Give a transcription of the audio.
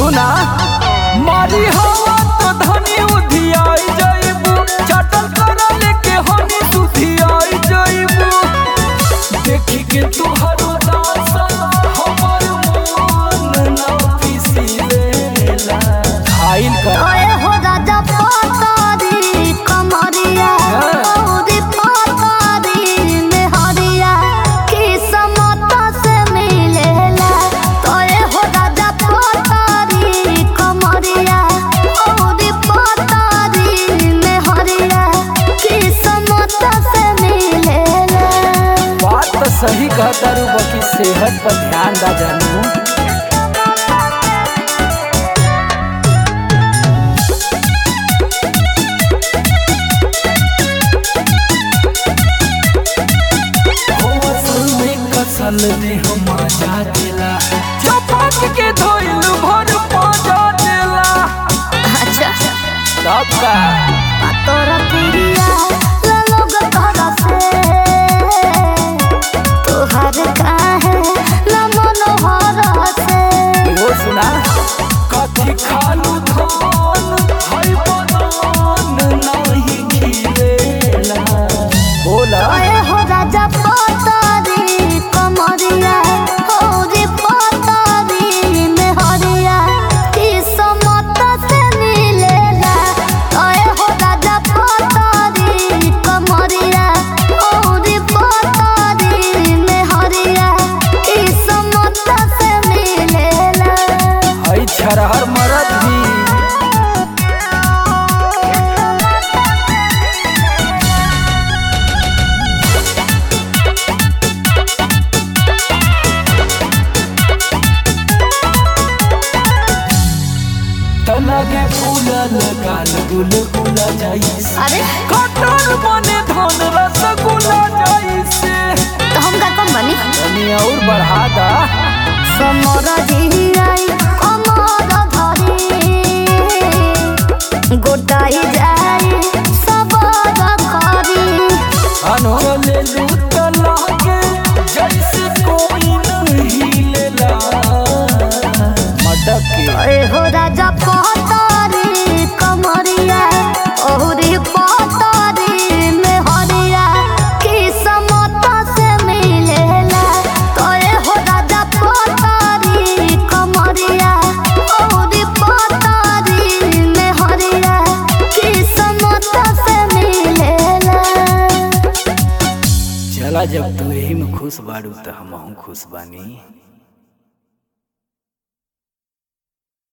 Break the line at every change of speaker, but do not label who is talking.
सुना मारी हवा तो धनी उधियाई जइबू चटल करा लेके हनी सुधियाई जइबू देखी के तुहरो दासा हमर मन ना पिसीलेला खाइल कर
ओए हो राजा पतारी कमरिया औरी पतारी मेहरिया किस्मत से मिलेला तोए हो राजा पतारी कमरिया औरी पतारी मेहरिया किस्मत से मिलेला
बात तो सही कहता रू बाकी सेहत पर ध्यान दा जानू कसल ने हम मजा दिला चपाक के धोइल भर पाजा दिला
अच्छा
सब का
तोरा प्रिया लोग तोरा से तोहर काहे न मनोहर से
वो सुना कथी खालू धान हई बदान नहीं खिलेला बोला
ओए हो राजा पतारी कमरिया होरी पतारी मेहरिया किस्मत से मिलेला ओए हो राजा पतारी कमरिया होरी पतारी मेहरिया किस्मत से मिलेला
हई छरहर मरद भी तलगे फूलल गाल गुल गुला जाइस
अरे
कटर बने धन रसगुल्ला जाइसे
तो हम का कम बनी
तनी और बढ़ा दा
समर जियाई अमर धरी गोटाई जाई सबर करी
अनो ले लूट लागे जैसे कोई नहीं लेला मटक के
ए हो राजा पतारी कमरिया ओहरी पतारी में हरिया किस्मत से मिलेला तो ए हो राजा पतारी कमरिया ओहरी पतारी में हरिया किस्मत से मिलेला
चला जब तू यही में खुश बाड़ू तो हम खुश बानी